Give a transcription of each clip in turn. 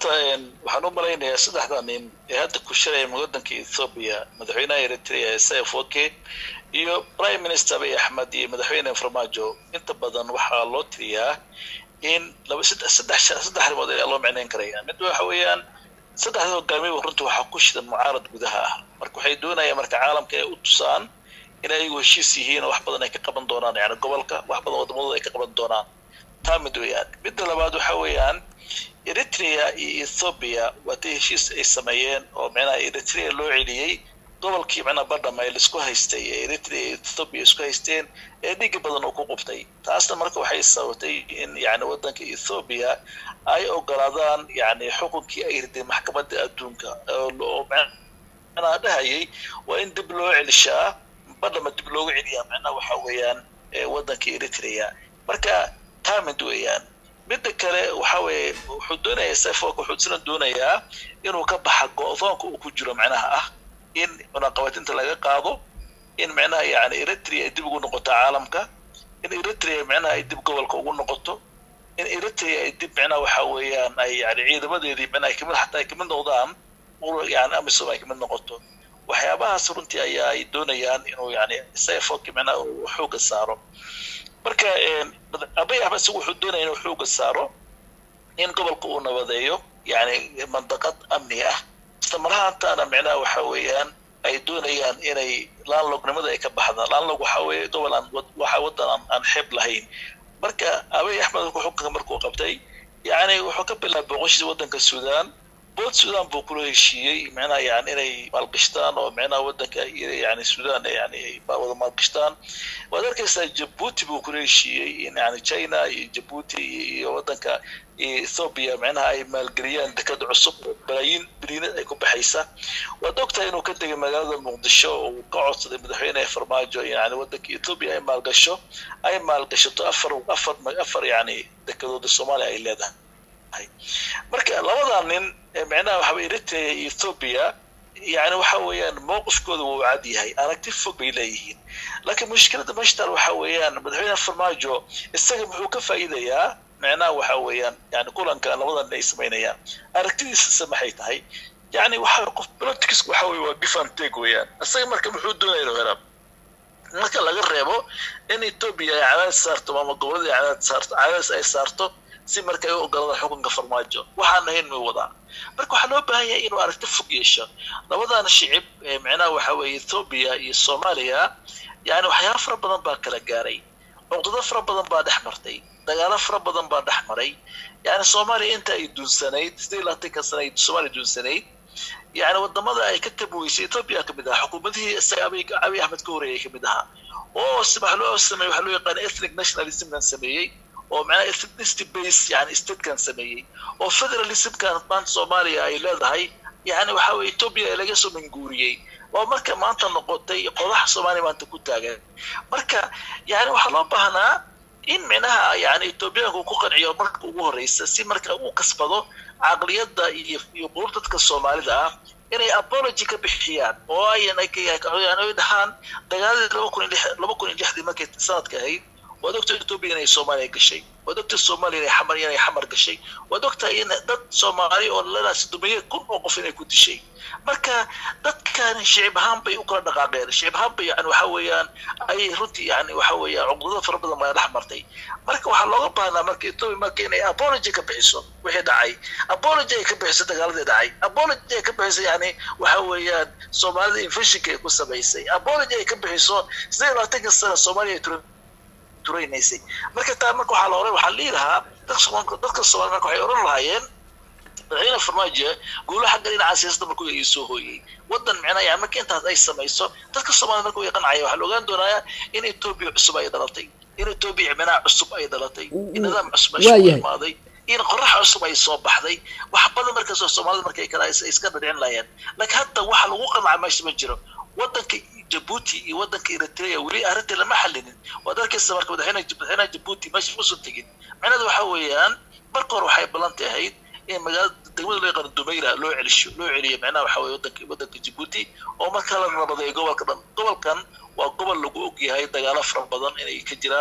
horta waxaan u malaynayaa saddexda nin ee hadda ku shiraya waddanka ethoobia madaxweynaha eritrea isayaf wake iyo prime minister abiy axmed iyo madaxweyne farmaajo inta badan waxaa loo tiriyaa in laba saddex saddex saddex arrimood ayaa loo micnayn karaya mid waxa weeyaan saddexda hogaamiye runtii waxaa ku shidan mucaarad gudaha ah marka waxay doonayaan marka caalamka inay u tusaan in ayagu heshiis yihiin oo wax badan ay ka qaban doonaan yani gobolka wax badan wadamadooda ay ka qaban doonaan taa mid weeyaan midda labaad waxa weeyaan eritrea iyo ethoobia waatay heshiis ay sameeyeen oo micnaha eritrea loo celiyey gobolkii micnaha badham ay laisku haystay ee eritrea iyo ethoobia isku haysteen ee dhiga badan uu ku qubtay taasna marka waxay sababtay in yani waddanka ethoobia ay ogolaadaan yani xukunkii ay riday maxkamadda adduunka oo micnaha dhahayay waa in dib loo celishaa badhama dib loogu celiyaa micnaha waxa weeyaan waddanka eritrea marka taa mid weeyaan midda kale waxa weeye wuxuu doonayaa sefok wuxuu isna doonayaa inuu ka baxa go-doonka uu ku jiro micnaha ah in cunaqabatinta laga qaado in micnaha yani eritrea ay dib ugu noqoto caalamka in eritrea micnaha ay dib gobolka ugu noqoto in eritrea ay dib micnaha waxa weeyaan ay yani ciidamadeedii micnaha ay kamid xataa ay kamid noqdaan yani amisom ay kamid noqoto waxyaabahaas runtii ayaa ay doonayaan inuu yani sefok micnaha uu xooga saaro marka abiy axmed isagu wuxuu doonaya inuu xooga saaro in gobolka uu nabadeeyo yani mandaqad amni ah islamarahaantaana micnaha waxa weeyaan ay doonayaan inay laanlognimada ay ka baxdaan laanlog waxa weeye gobol aan waxa waddan aan aan xeeb lahayn marka abiy axmed xukunka markuu qabtay yani wuxuu ka bilaabay boqoshii waddanka sudan bood sudan buu kula heshiiyey micnaha yani inay maalgashtaan oo micnaha waddanka yani sudan yani ay wada maalgashtaan waad arkaysaa jabuuti buu kula heshiiyey in yani china iyo jabuuti iyo waddanka ethoobia micnaha ay maalgeliyaan dekad cusub oo balaayiin biliinad ay ku baxaysa waad ogtahay inuu ka tegay magaalada muqdisho oo uu ka codsaday madaxweyne farmaajo yani waddanka ethoobia ay maalgasho ay maalgashato afar afar afar yani dekadooda soomaaliya ay leedahay marka labadaa nin micnaha waxa weye eritrea iyo ethoobia yani waxa weeyaan mowqifkooda wuu cad yahay aragti fog bay leeyihiin laakiin mushkiladda mashtar waxa weeyaan madaxweyne farmaajo isaga muxuu ka faa'iidayaa micnaha waxa weeyaan yani kulanka labadan ay samaynayaan aragtidiisase maxay tahay yani waxa qof politics waxa weye waa give and take weeyaan isaga marka muxuu doonaya inuu helaa marka laga reebo in ethoobia ay cadaadis saarto ama gobolada ay cadaadis saarto cadaadis ay saarto si marka ay u ogoladaan xukunka farmaajo waxaan ahayn may wadaa marka waxaa loo baahan yahay inuu aragti fog yeesho labadan shicib micnaha waxa weeye ethoobia iyo soomaaliya yani waxyaaba fara badan baa kala gaaray cuqdado fara badan baa dhex martay dagaalo fara badan baa dhex maray yani soomaaliya inta ay duunsanayd sidii labaatanka sana ay soomaaliya duunsanayd yani wadamada ay ka tabuweysay ethoobia kamid ahaa xukuumadihii isaga abiy abiy axmed ka horeeyay kamid ahaa oo waxa loo sameeyey waxaa loo yaqaana ethnic nationalismkan sameeyey oo macnaha ethnicity base yani statekan sameeyey oo federalismkan maanta soomaaliya ay leedahay yani waxa weye ethoobia ee laga soo minguuriyey oo marka maanta noqotay qodaxa soomaaliya maanta ku taagan marka yani waxaa loo baahnaa in micnaha yani ethoobiyaanku ku qanciyo marka ugu horeysa si marka uu kasbado caqliyadda iyo iyo qulub dadka soomaalida ah inay apology ka bixiyaan oo ayan ay dhahaan dagaaladii laba kun iyo lix laba kun iyo lixdii markay sanadka ahayd waad ogtahay ethoobia inay soomaaliya gashay waad ogtahay soomaaliya inay xamar inay xamar gashay waad ogtahay in dad soomaali oo lalaas dumiye kun oo qof inay ku dishay marka dadkan shicib ahaan bay u kala dhaqaaqeen shicib ahaan bay yani waxa weeyaan ay runtii yani waxa weeyaan cuqdado fara badan baa dhex martay marka waxaa looga baahnaa marka ethoobia marka inay apology ka bixiso wixii dhacay apology ay ka bixiso dagaaladii dhacay apology ay ka bixiso yani waxa weeyaan soomaalida infectionka ay ku samaysay apology ay ka bixiso sidee labaatanka sana soomaaliya ay turaynaysay marka taa marka waxaa la oran waxaa lihi lahaa dadka soomaali marka waxay oran lahaayeen madaxweyne farmaajo guulo xagga dhinaca siyaasadda markuu ii soo hooyey waddan micnaha yani marka intaas ay samayso dadka soomaalida marka way qancaya waxaa la ogaan doonayaa in ethoobia cusub ay dhalatay in ethoobia micnaha cusub ay dhalatay in nidaam cusub ay soo imaaday in qorax cusub ay soo baxday wax badan markaasoo soomaalida markay kala iska dhadhicin lahaayeen laakiin hadda waxa lagu qanca meesha ma jiro waddanka jabuuti iyo waddanka eritrea weli arrintii lama xalinin waad arkaysa marka madaxweyne madaxweynaha jabuuti meesha usan tegin micnada waxa weeyaan marka hore waxay ballanti ahayd in magaalada degmada loo yaqaano dumayra loo celisho loo celiyo micnaha waxa weye wadanka waddanka jabuuti oo marka la nabadeeyo gobolka dhan gobolkan waa gobol lagu ogyahay dagaalo fara badan inay ka jiraan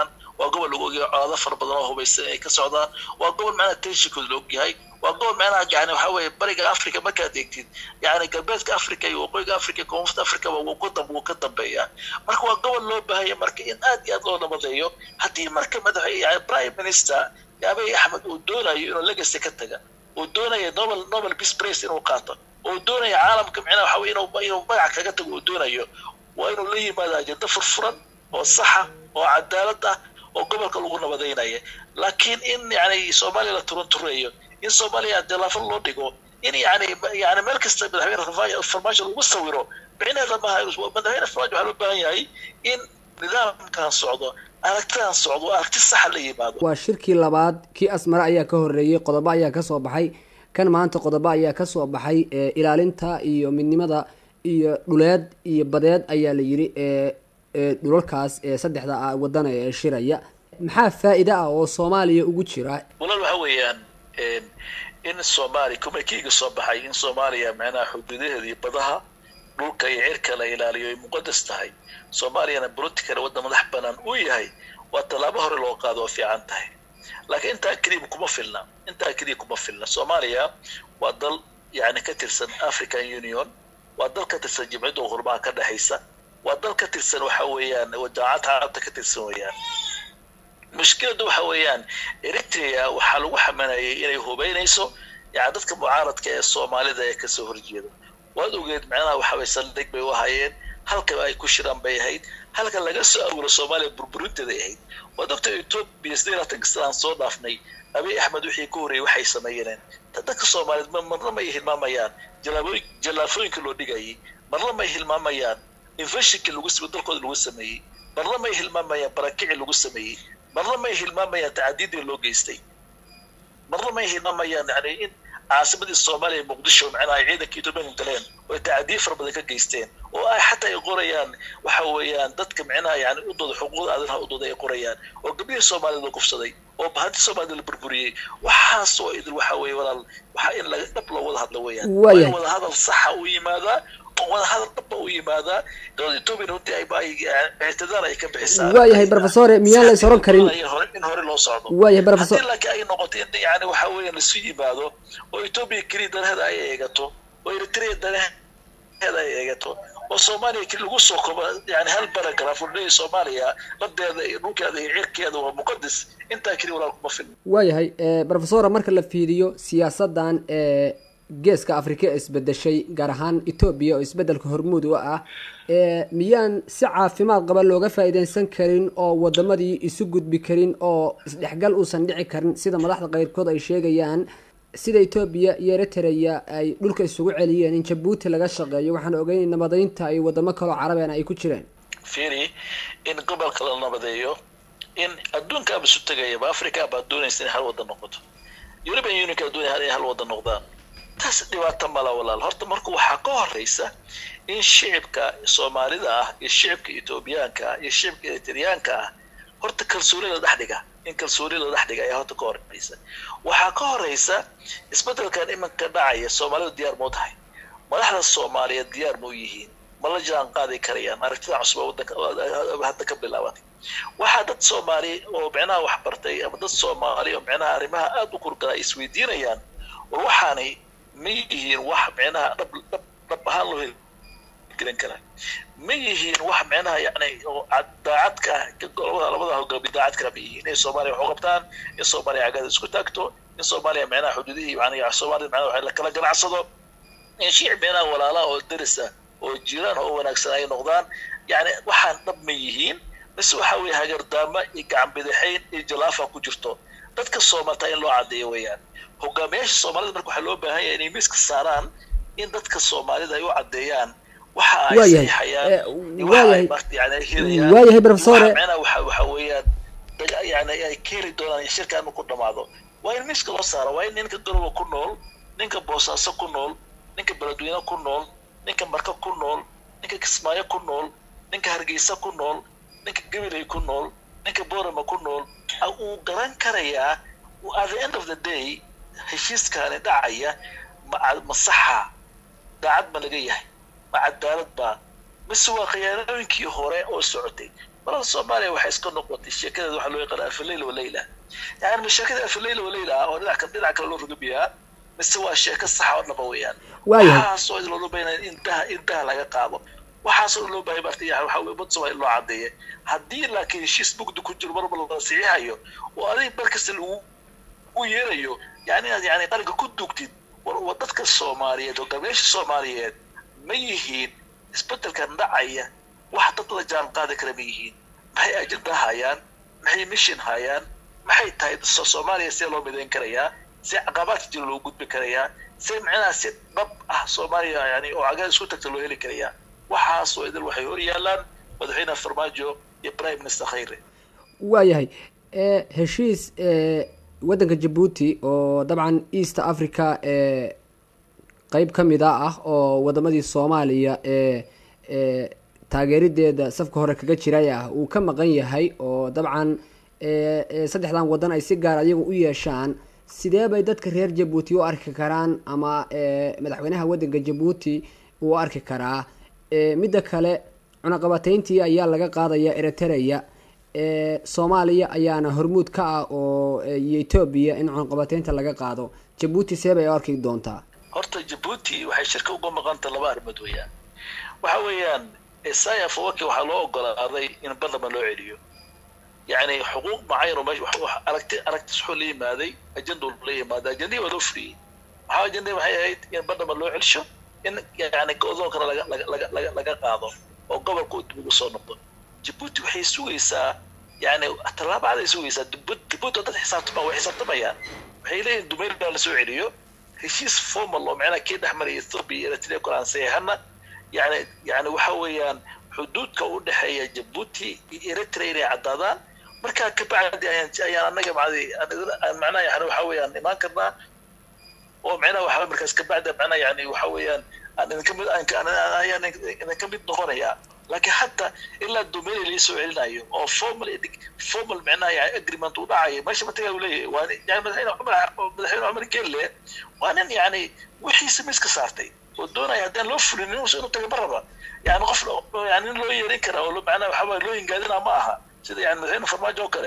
waa gobol lagu ogyahay colaado fara badan oo hubaysan ay ka socdaan waa gobol macnaha tenshikood la ogyahay waa gobol macnaha yani waxa weeye bariga africa markaad eegtid yani galbeedka africa iyo waqooyiga africa koonfurta africa wuu ka dambeeyaa marka waa gobol loo baahaya marka in aad iyo aad loo nabadeeyo haddii marka madax yani prime minister abiy axmed uu doonayo inuu legacy ka taga uu doonaya nobel nobel peace prize inuu qaato uu doonaya caalamka micnaha waxa weye inuu inuu magac kaga tago uu doonayo waa inuu la yimaado ajenda furfuran oo saxa oo cadaalad ah oo gobolka lagu nabadaynaya laakiin in yani soomaaliya la turuntureeyo in soomaaliya dilaafo loo dhigo in yani yani meel kasta madaxweyne farmaajo lagu sawiro micnaheeda maaha madaxweyne farmaajo waxaa loo baahan yahay in nidaamkan socdo aragtidan socdo aragti saxa la yimaado waa shirkii labaad kii asmare ayaa ka horreeyey qodobo ayaa kasoo baxay kan maanta qodobo ayaa kasoo baxay ilaalinta iyo midnimada iyo dhuleed iyo badeed ayaa la yidhi dhulalkaas ee saddexda wadana ee shiraya maxaa faa-ida ah oo soomaaliya ugu jira walaal waxa weeyaan in soomaaliya kumakeyga soo baxay in soomaaliya macnaha xuduudaheeda iyo badaha dhulka iyo cirka la ilaaliyo ay muqadas tahay soomaaliyana politicala waddan madax banaan uu yahay waa tallaabo hore loo qaado oo fiican tahay laakiin intaa keliya kuma filna intaa keliya kuma filna soomaaliya waa dal yani ka tirsan african union waa dal ka tirsan jimciyadda qurbaha ka dhexaysa waa dal ka tirsan waxa weeyaan jaamacadda carabta ka tirsan weeyaan mushkiladdu waxa weeyaan eritrea waxaa lagu xamanayay inay hubaynayso yani dadka mucaaradka ee soomaalida ee kasoo horjeeda waad ogeed macnaha waxa way saldhig bay u ahaayeen halka ay ku shiraan bay ahayd halka laga soo awuro soomaaliya burburinteeday ahayd waa doctor etoobiya sidii laatan sanaan soo dhaafnay abiy axmed wixii ka horreeyey waxay sameeyeen dadka soomaaliyeed marna may hilmaamayaan jallaafooyinka loo dhigayay marna may hilmaamayaan infeshinkii lagu dalkooda lagu sameeyey marna may hilmaamayaan barakicii lagu sameeyey marna may hilmaamayaan tacadiidii loo geystay marna may hilmaamayaan yani in caasimadii soomaaliya muqdisho macnaha ay ciidanka etoobiya galeen oo ay tacadiye fara badan ka geysteen oo ay xataa ay qorayaan waxa weeyaan dadka micnaha yani u dooda xuquuqda aadanaha u dooda ay qorayaan oo gabdhihii soomaalida la kufsaday oo bahanti soomaalida la burburiyey waxaas oo idil waxa weeye walaal waxaa in laga dhab loo wada hadla weeyaan waa in wada hadal saxa u yimaadaa wada hadal dhaba u yimaadaa dowlada etoobiya runtii ay ictidaal ay ka bixisaa waayahay professore miyaan la is oran karin in hore loo socdo waayahay professor haddii laakiin ay noqoto in yani waxa weeyaan lasu yimaado oo etoobiya keliya danaheeda ay eegato oo eritrea danaheeda ay eegato oo soomaaliya keli lagu soo kobo yani hal baragraf udhaya soomaaliya ladeeda iyo dhulkeeda iyo cirkeeda waa muqadas intaa keliya walaal kuma filna waayahay professora marka la fiiriyo siyaasadan ee geeska afrika ee isbedeshay gaar ahaan etoobiya oo isbedelka hormuud u ah miyaan si caafimaad qaba looga faa-iideysan karin oo wadamadii isu gudbi karin oo isdhexgal uusan dhici karin sida madaxda qeyrkood ay sheegayaan sida etoobiya iyo eritrea ay dhulka isugu celiyeen in jabuuti laga shaqeeyo waxaan ogeyn nabadaynta ay wadamo kaloo carabean ay ku jireen firi in gobolka la nabadeeyo in adduunkaaba isu tegayaba africa baa doonaysa inay hal wada noqoto european unionka doonaya inay hal wada noqdaan taas dhibaato mala walaal horta marka waxaa ka horeysa in shicibka soomaalida ah iyo shicibka etoobiyaanka ah iyo shicibka eritriyaanka ah horta kalsooni la dhex dhiga in kalsooni la dhex dhiga ayaa horta ka horeysa waxaa ka horeysa isbedelkan iminka dhacaya soomaalidu diyaar mau tahay madaxda soomaaliyeed diyaar mau yihiin ma la jaan qaadi karayaan aragtida cusub wadanka hadda ka bilaabatay waxaa dad soomaali oo micnaha wax bartay ama dad soomaali oo micnaha arrimaha aada u kurgala ay isweydiinayaan war waxaanay ma yihiin wax micnaha dhab dhab dhab ahaan loo gelin karaa ma yihiin wax micnaha yani oo daacadka labada labada hogaami daacad kala ma yihiin inay soomaaliya wax u qabtaan in soomaaliya cagada isku taagto in soomaaliya micnaha xuduudihii yani soomaalida micnaha wax la kala ganacsado in shiic micnaha walaalaha oo darisa oo jiraan oo wanaagsan ay noqdaan yani waxaan dhab ma yihiin mise waxa weeye hagardaama iyo gacan bidixayn iyo jalaafa ku jirto dadka soomaalta in loo caddeeyo weeyaan hogaamiyaasha soomaalida marka waxaa loo baahan yahay inay miiska saaraan in dadka soomaalida ay u caddeeyaan waxa ay saxiixayaan waxa ay marti yani ay helayaan waayahay professore macnaha waxa waxa weeyaan yani ay ka heli doonaan shirkaan ku dhamaado waa in miiska loo saaro waa in ninka garowa ku nool ninka boosaaso ku nool ninka beledweyne ku nool ninka marka ku nool ninka kismaayo ku nool ninka hargeysa ku nool ninka gabiley ku nool ninka borama ku nool uu garan karayaa at the end of the day heshiiskaani dhacaya ma ma saxa daacad ma laga yahay ma cadaalad baa mise waa khiyaanooyinkii hore oo socotay balada soomaaliya waxay iska noqotay sheekadeeda waxaa loo yaqaana afaleyla walayla yani sheekada afaleyla walayla ah oo dhinac dhinac kale loo rugubiyaa mise waa sheeko saxa oo dhaba weeyaan waxaasoo loo baahanya in daha in daha laga qaado waxaasoo loo baahay marta waxa weye umad soomaaliya loo cadeeya haddii laakiin heshiis mugdi ku jiro marba la saxiixayo oo adiga bar kasta lagu u yeerayo yani inaad yani qaranka ku dugtid war dadka soomaaliyeed hogaamiyaasha soomaaliyeed ma yihiin isbedelkan dhacaya wax dad la jaan qaadi kara ma yihiin maxay ajenda hayaan maxay mission hayaan maxay tahay soomaaliya see loo midayn karayaa see caqabaadka jira loo gudbi karayaa see micnaha si dhab ah soomaaliya yani oo cagaad isku tagta loo heli karayaa waxaasoo idil waxay hor yaalaan madaxweyne farmaajo iyo prime minister khayre waayahay heshiis waddanka jabuuti oo dabcan east africa ee qeyb ka mid a ah oo wadamadii soomaaliya ee taageerideeda safka hore kaga jiray ah uu ka maqan yahay oo dabcan saddexdan waddan ay si gaar ayagu u yeeshaan sidee bay dadka reer jabuuti u arki karaan ama madaxweynaha waddanka jabuuti uu arki karaa midda kale cunaqabateyntii ayaa laga qaadaya eritrea soomaaliya ayaana hormuud ka ah oo iyo etoobiya in cunaqabateynta laga qaado jabuuti see bay arki doontaa horta jabuuti waxay shirka uga maqanta laba arrimood weeyaan waxa weeyaan isaya fawaki waxaa loo ogolaaday in barlaman loo celiyo yani xuquuq macayan meesha aragti aragtis wuxuu la yimaaday ajenda la yimaaday ajendihii waa loo fuliyey waxaa ajendihii waxay ahayd in barlaman loo celisho in yani go-doonkana laga laga laga laga qaado oo gobolka uu dib ugu soo noqdo jabuuti waxay sugaysaa yani tallaabaday sugaysaa jabuuti dad xisaabtama way xisaabtamayaan waxay leeyihin dumayla lasoo celiyo heshiis formal oo macnaha kii dhex maraya ethiopia iyo eritrea kulaan saxeexana yani yani waxa weeyaan xuduudka u dhexeeya jabuuti iyo eritrea inay caddaadaan markaa kabacdi ayaan ayaan anaga macdi macnaha yani waxa weeyaan imaan karnaa oo macnaha waxa markaas kabacdi macnaha yani waxa weeyaan aan idinka mid ayaan idinka mid noqonayaa laakiin hataa ilaa domain laisoo celinayo oo formal formal micnaha yani agreement uu dhacayo meesha matagaa uu leeyahay waa yani madaxweyne cumar madaxweyne cumar gelle waa nin yani wixiisa miska saartay oo doonaya haddaan loo fulin inuu taga ma raba yani qof yani nin loo yeerin kara oo macnaha waxa waye loo hingaadina ma aha sida yani madaxweyne farmaajo oo kale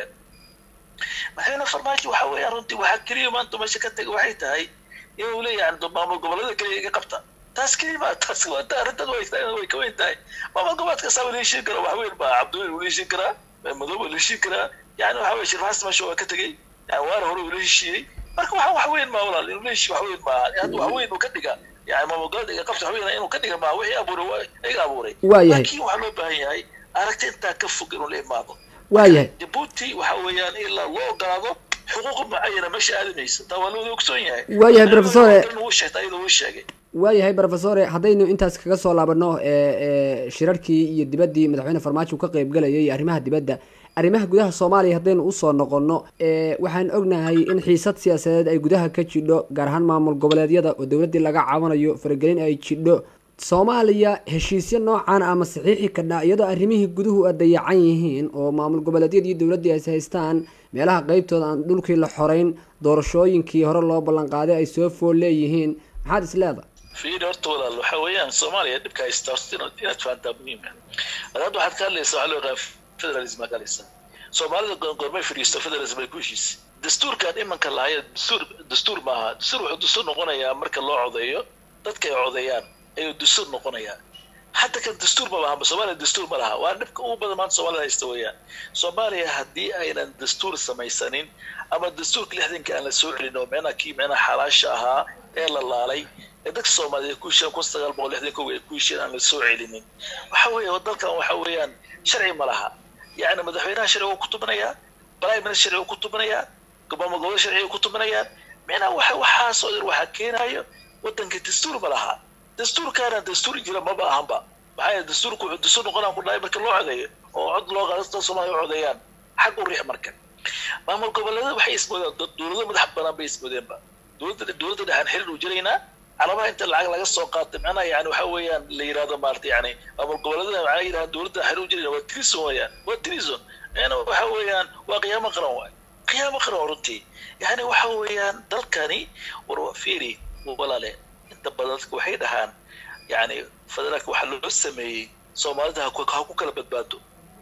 madaxweyne farmaajo waxa weeyaan runtii waxaa keliya maanta meesha ka taga waxay tahay inuu leeyahay maamul goboleeda keliya iga qabta taas kelima taas waa arrintan way ka weyn tahay maamul goboleed kastaa waa leeshin karaa wax weyn baa cabdiweli wuu leeshin karaa madow waa leeshin karaa yani waxa weye shirfaas meesha waa ka tegey yani waana hore uu la heshiiyey marka waxa wax weyn maa walaal inuu leeshi wax weyn maa hadda wax weyn uu ka dhiga yani maamul goboleed iga qabta wax weyn inuu ka dhiga maa wixii abuuray iga abuuray laakiin waxaa loo baahan yahay aragti intaa ka fog inuu la imaado waayahay jabuuti waxa weeyaan ilaa loo ogolaado xuquuq mucayana meesha aadamaysa taa waa looda ogsoon yahay waayahay professore uu sheegtay iyadoo uu sheegay waayahay professore haddaynu intaas kaga soo laabano shirarkii iyo dibaddii madaxweyne farmaajo ka qeybgalayay arrimaha dibadda arrimaha gudaha soomaaliya haddaynu usoo noqonno waxaan ognahay in xiisad siyaasadeed ay gudaha ka jidho gaar ahaan maamul goboleedyada oo dowladdii laga caawinayo faragelin ay jidho soomaaliya heshiisyo noocan ama saxiixi kadha iyadoo arrimihii guduhu a dayacan yihiin oo maamul goboleedyadii dowladdii ay haystaan meelaha qeybtooda aan dhulkii la xoreyn doorashooyinkii hore loo ballanqaaday ay soo fool leeyihiin maxaad is leedahay fiiri horta walaal waxa weeyaan soomaaliya dhibka haysta horta inaad fahantaa muhiima adaad waxaad ka hadlaysaa waxaa loo yaqaan federalism aa ka hadlaysaa soomaalida goormay fadhiisto federalism ay ku heshiisay dastuurkan imanka lahaya dastuur dastuur maaha dastuur wuxuu dastuur noqonayaa marka loo codeeyo dadka ay codeeyaan ayuu dastuur noqonayaa hadda kan dastuur ma laha soomaaliya dastuur ma laha waa dhibka ugu badan maanta soomaalida haysta weeyaan soomaaliya haddii aynan dastuur samaysanin ama dastuurka lixdanka aan la soo celin oo micnaha kii micnaha xalaasha ahaa ee la laalay ee dadka soomaaliyeed ku hesheen kun sagaal boqol lixdan kow ay ku hesheen aan la soo celinin waxa weeye dalkan waxa weeyaan sharci ma laha yacni madaxweynaha sharci uu ku tubanayaa prime minister sharci uu ku tubanayaa maamul gobolada sharci uu ku tubanayaan micnaha waxa waxaasoo dhan waxaa keenayo waddanka dastuur ma laha dastuurkaana dastuur jira maba ahanba maxaa yeele dastuurku wuxuu dastuur noqonaan ku dhahay marka loo codeeyo oo cod loo qaado dadka soomaaliya u codeeyaan xag u riix marka maamul goboleeda waxay ismoodeen dowlado madax banaan bay ismoodeenba dowladda dowladda dhexaan xiriir u jiraynaa calabaha inta lacag laga soo qaatay macnaha yani waxa weeyaan la yirahdo maarata yani maamul goboleedada macnaha yirahdaan dowladda xiriir u jirayna waa trison weeyaan waa trison yani waxa weeyaan waa qiyaamo qaran waay qiyaamo qaran runtii yani waxa weeyaan dalkani war fiiri walaale inta badan dadka waxay dhahaan yani federaalka waxaa loo sameeyey soomaalida ha ku kala badbaado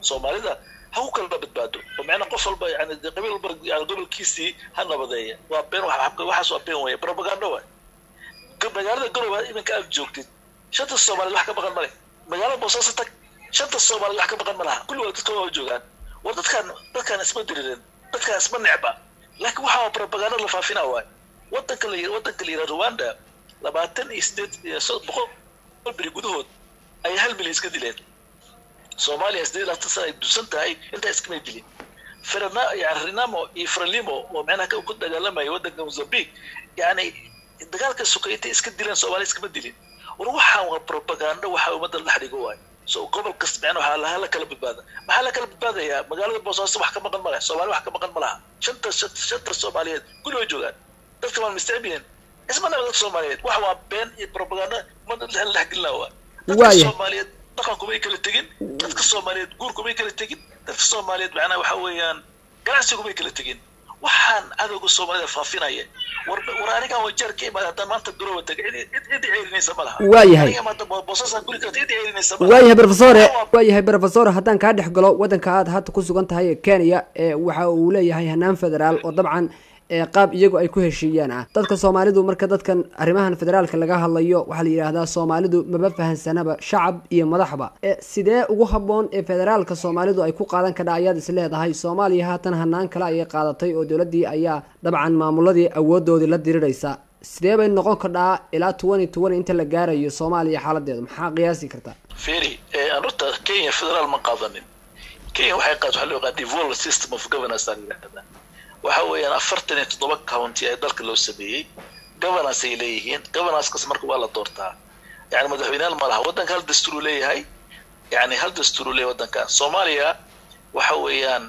soomaalida ha ku kala badbaado oo macnaa qof walba yani qabiil walba yani gobolkiisii ha nabadeeya waa been waxaas waa been weeye propaganda waay magaalada garowe iminka aad joogtid shanta soomaaliyed wax ka maqan male magaalada boosaaso tag shanta soomaaliyed wax ka maqan ma laha kulligood dadka waa joogaan war dadkaan dadkaan isma diririn dadkaan isma necba laakiin waxaa propaganda la faafina waay wadanka la wadanka la yidhaha rwanda labaatan iyo sideed boqol beri gudahood ayay hal milyan iska dileen soomaaliya sideed labaatan sana ay dusan tahay intaa iskamay dilin ferna yani renamo iyo frelimo oo macnaha ku dagaalamaya wadanka mozambique yani dagaalka sukayta iska dileen soomaaliya iskama dilin war waxaan waa propaganda waxaa ummadda la dhigo waay so gobol kasta macna waxaa laha la kala badbaada maxaa la kala badbaadayaa magaalada boosaaso wax ka maqan ma leh soomaali wax ka maqan ma laha shanta shanta soomaaliyeed kulli way joogaan dadka waan mistacbileen isma naba dadka soomaaliyeed wax waa been iyo propaganda ummadda la dhexgelina waa dadka soomaaliyeed dhaqan kumay kala tegin dadka soomaaliyeed guur kumay kala tegin dadka soomaaliyeed macnaha waxa weeyaan ganacsi kumay kala tegin waxaan cadowga soomaalida faafinaya war war anigan wajeer ka imaada haddaan maanta garowa taga cid cid ceerinaysa ma laha waayahay boosasaan guri karta cid ceerinaysa ma waayahay profesore waayahay profesor haddaan kaa dhex galo waddanka aad hadda ku sugan tahay ee kenya ee waxa uu leeyahay hanaan federaal oo dabcan qaab iyagu ay ku heshiiyaan ah dadka soomaalidu marka dadkan arrimahan federaalka laga hadlayo waxaa la yidhaahdaa soomaalidu maba fahansanaba shacab iyo madaxba sidee ugu habboon ee federaalka soomaalidu ay ku qaadan kadha ayaad is leedahay soomaaliya haatan hanaan kale ayay qaadatay oo dowladdii ayaa dabcan maamuladii awoodoodii la diriraysa sidee bay noqon kadhaa ilaa twenty twenty inta la gaarayo soomaaliya xaaladeedu maxaa qiyaasi kartaa feri horta kenya federaal ma qaadanin kenya waxay qaad waxaa loo yaqaan devolved system of governance aan yidhahdaa waxa weeyaan afartan iyo toddoba county ee dalka loo sameeyey governance ay leeyihiin governancekas marka waa la doortaa yani madaxweyneyaal ma laha waddanka hal dastuur uu leeyahay yani hal dastuur uu leeyahay waddanka soomaaliya waxa weeyaan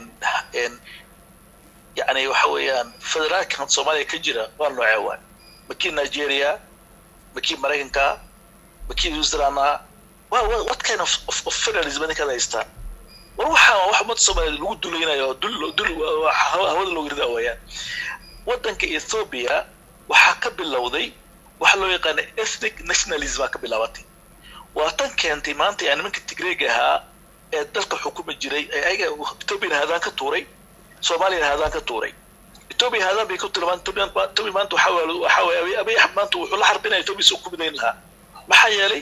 yani waxa weeyaan federaalkan soomaaliya ka jira waa noocee waay makii nigeria makii maraykanka makii new zealand waa what kind of, of, of federalism ninkaad haystaa war waxaa wax ummadda soomaaliyeed lagu dulaynayo dul dul hawada loogu ridaa weeyaan waddanka ethiopia waxaa ka bilowday waxa loo yaqaana ethnic nationalism aa ka bilaabatay waa tan keentay maanta yani nimanka tigreega ahaa ee dalka xukumi jiray ee ayaga ethiopiana hadaan ka tuuray soomaaliyana hadaan ka tuuray ethiopia hadaan bay ku tilmaan ethiopia maanta waxa waxa weeye abiy axmed maanta wuxuu la xarbinaya ethiopia soo ku midayn lahaa maxaa yeelay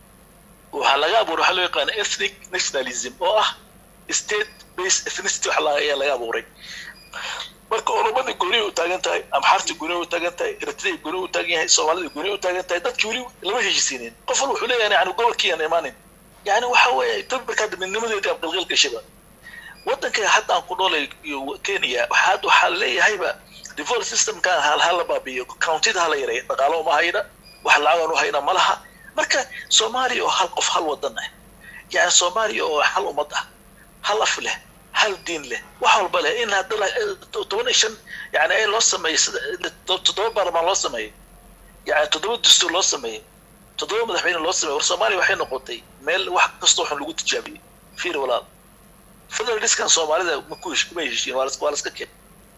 waxaa laga abuuray waxaa loo yaqaana ethnic nationalism oo ah state based ethnicity wax ayaa laga abuuray marka oromadii gooni u taagan tahay amxaartii gooni u taagan tahay eritrea gooni u taagan yahay soomaalida gooni u taagan tahay dadkii weli lama heshisiinin qof wal wuxuu leeyahay yani gobolkii aan imaanin yani waxa weeye ethiopia hadda midnimadeedii aan qalqal gashaba waddanka hadda aan ku noolay kenya waxaa waxaa leeyahayba devolved systemkan hala baabiyo countida hala yareeya dhaqaalo uma hayna wax lacagan u hayna ma laha marka soomaaliya oo hal qof hal wadan ah yani soomaaliya oo hal ummad ah hal af leh hal diin leh wax walba leh in haddana toban iyo shan yani ay loo sameeyey toddoba baarlamaan loo sameeyey yani toddoba dastuur loo sameeyey toddoba madaxweyne loo sameeyey war soomaaliya waxay noqotay meel wax kastoo xun lagu tijaabiyey fiir walaal federaliskan soomaalida maku kuma heshiin waa waa laska keen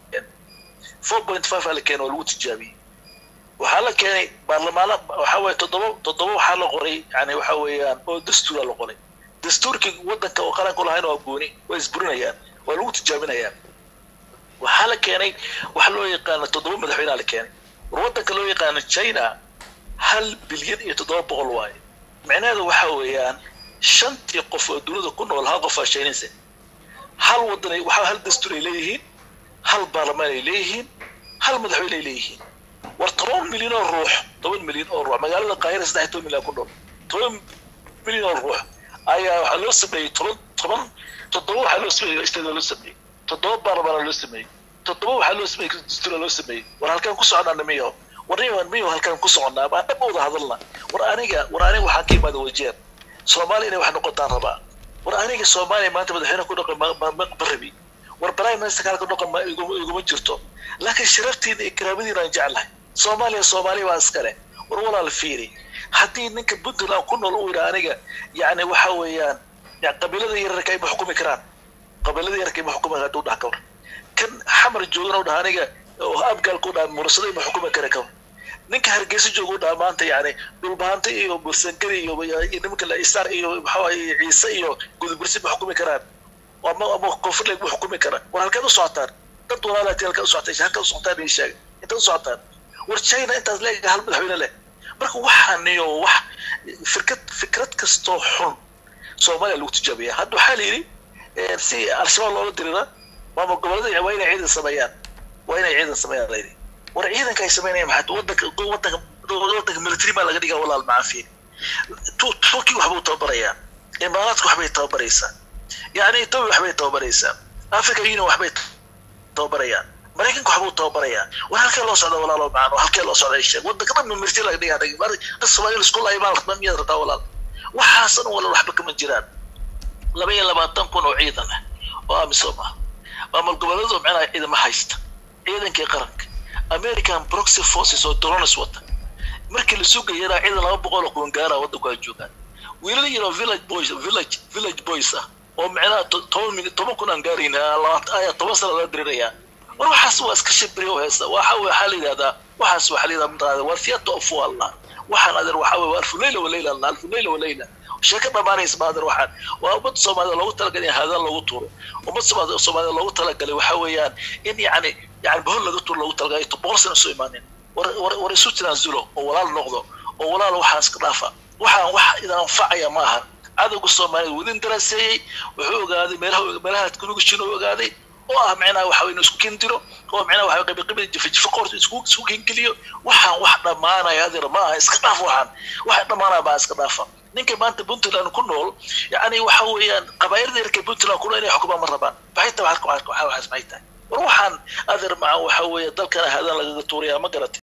four point five aa la keenay oo lagu tijaabiyey waxaa la keenay baarlamaano waxa weeye toddoba toddoba waxaa la qoray yani waxa weeyaan oo dastuura la qoray dastuurkii waddanka oo qaranku lahayn waa gooni way isburinayaan waa lagu tijaabinayaan waxaa la keenay waxa loo yaqaana toddoba madaxweynea la keenay war waddanka loo yaqaano china hal bilyan iyo toddoba boqol waaye micnaheedu waxa weeyaan shantii qof oo dunida ku nool hal qof aa shaynaysa hal waddan waxaa hal dastuur ay leeyihiin hal baarlamaan ay leeyihiin hal madaxweyne ay leeyihiin war toban milyan oo ruux toban milyan oo ruux magaalada qaahira saddex toban milyan ku nool toban milyan oo ruux ayaa waxaa loo sameeyey toban toban toddoba waxaa loo sameeyey isteeda loo sameeyey toddoba baarlamaana loo sameeyey toddoba waxaa loo sameeyey dastuura loo sameeyey war halkaan ku soconaa miyo war niman miyo halkaan ku soconaa baa dhab wada hadalna war aniga war aniga waxaan ka imaada wajeer soomaaliya inay wax noqotaan rabaa war aniga soomaaliya maanta madaxweyne ku dhaqan ma rabi war prime minister halka dhaqan ma iguma jirto laakiin sharaftiina iyo karaamadiina aan jeclahay soomaaliya soomaaliya waa iskale war walaal fiiri haddii ninka puntland ku nool uu yidhaa aniga yani waxa weeyaan qabiilada yararka ay ma xukumi karaan qabiilada yararka ay ma xukumi karaan dhaha kawar kan xamar joogana u dhaha aniga oo abgaalka u dhaha murasada ma xukumi kara kawar ninka hargeysa jooga u dhaha maanta yani dhulbaanta iyo bursangari iyo nimanka la isaar iyo maxaa ciise iyo gudubirsi ma xukumi karaan ama ama koonfur lagu xukumi kara war halkeed u socotaan dad walaalaati halkeed u socotay halkeed u socotaan ii sheega intaad u socotaan war china intaas leegahay hal madaxweyne leh marka waxaaniyo wax fikrad fikrad kastoo xun soomaaliya lagu tijaabiya hadda waxaa la yidhi si al-shabaab loola dirira maamul goboleeda waa inay ciidan sameeyaan waa inay ciidan sameeyaan la yidhi war ciidanka ay sameynayaan maxaa wadanka wadanka wadanka military maa laga dhigaa walaal macaafiye turki waxbuu tababarayaa imaaraadka waxbay tababaraysaa yani ethiopia waxbay tababaraysaa africa union waxbay tababarayaan maraykanka waxbuu tababarayaa war halkee loo socda walaalo macano halkee loo socda sheeg wadanka dhan military laga dhigaa soomaaliya isku laaymaan rabaa miyaad rabtaa walaal waxaasan walaal waxba kama jiraan laba iyo labaatan kun oo ciidan ah oo amisom ah maamul goboleedu micnaha ciidama haysta ciidankii qaranka american proxy forces oo drones wata markii la sugayana ciidan laba boqol oo kuwan gaara waddanku ay joogaan wiilal yaro village boys village village boys ah oo micnaha toban min toban kun aan gaarayn ayaa toban sana laga dirirayaa war waxaas waa iska shibri oo heesta waxa waxaa la yidhahdaa waxaas waxaa la yidhahdaa mataqaada waa theatre of allah waxaan adeer waxaa weye waa alfu leyla waleyla allah alfu leyla waleyla sheeko dhamaanaysa ma adeer waxaan waa ummad soomaalida loogu talagalay in haadaan loogu tuuro ummad soomaalida loogu talagalay waxaa weeyaan in yani yani bahol laga tuuro loogu talagalay boqol sana soo imaanin war war war isu tanaazulo oo walaal noqdo oo walaal waxaan iska dhaafa waxaan wax idan anfacaya ma aha cadowga soomaalida wadin daraaseeyey wuxuu ogaaday meelaha meelaha kunugishin uu ogaaday oo ah micnaha waxa inuu isku kendiro oo micnaha waxa qabi qabi jifa jifa qoorta isku isku kengeliyo waxaan wax dhamaanaya adeer ma aha iska dhaaf waxaan wax dhamaanaya ma iska dhaafa ninka maanta puntland ku nool yani waxa weeyaan qabaayirda yarka puntland ku nool inay xukumaan ma rabaan maxay tahay waxaas maxay tahay war waxaan adeer maca waxa weeye dalkana haadaan lagaga tuuraya ma garatay